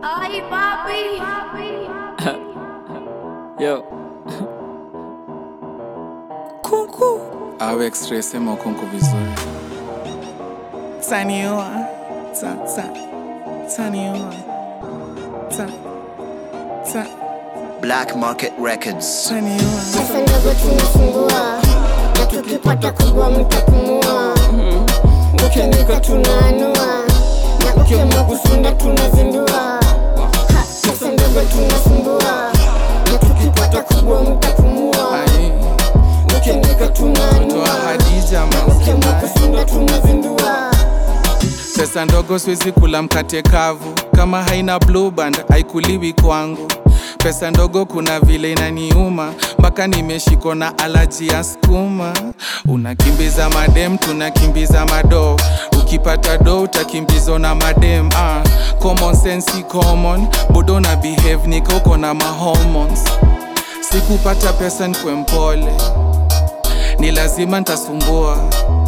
Ay, papi. Yo. Kunku au x-ray sema ukunku vizuri. Taniua, ta ta, taniua, ta ta, Black Market Records. taniua. Pesa ndogo tunafungua na tukipata kubwa mtapumua. Ukiandika tunaanua na ukiamua kusunda tunazindua. Ha, Pesa ndogo tunasumbua na tukipata kubwa mtapumua. Ai, Ukiandika toa tunaanua Hadija ukiamua mazima. kusunda tunazindua. Pesa ndogo siwezi kula mkate kavu, kama haina blue band haikuliwi kwangu. Pesa ndogo kuna vile inaniuma, mpaka nimeshikwa na alaji ya skuma. Unakimbiza madem, tunakimbiza mado. Ukipata do utakimbizwa na madem. Ah, common sense si common, bodo na behave nika uko na mahormones. Sikupata pesa nkwe mpole, ni lazima ntasumbua,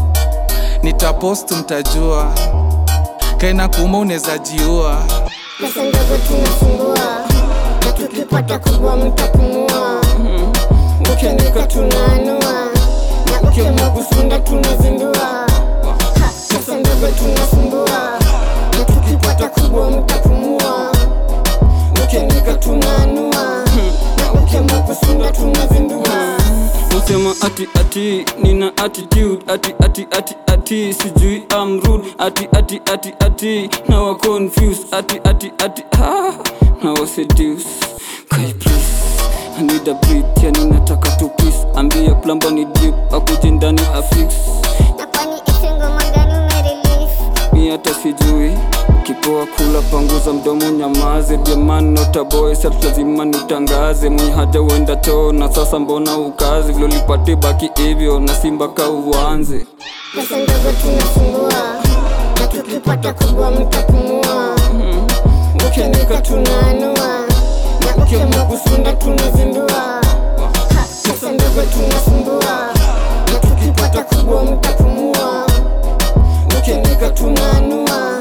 nitapost mtajua kaina kuma unaweza jiua. Pesa ndogo tunafungua na tukipata kubwa mtapumua. Ukiandika tunaanua na ukiamua kusunda tunazindua. Ha, Pesa ndogo tunasumbua na tukipata kubwa mtapumua. Ukiandika tunaanua na ukiamua kusunda tunazindua. Usema ati ati nina attitude ati ati ati ati sijui I'm rude ati ati ati ati now I confused ati ati ati ah now I seduce Kai please I need a beat yani nataka tu peace ambia plumber ni deep akuje ndani afix Na kwani isi ngoma gani umerelease? mi hata sijui kipoa kula panguza mdomo nyamaze jamani notaboy sat lazima nitangaze mwenye haja uenda choo na sasa mbona ukazi vile ulipate baki hivyo na simba ka uanze Pesa ndogo tunafungua na tukipata kubwa mtapumua. Ukiandika tunaanua na ukiamua kusunda tunazindua. Ha, Pesa ndogo tunasumbua na tukipata kubwa mtapumua. Ukiandika tunaanua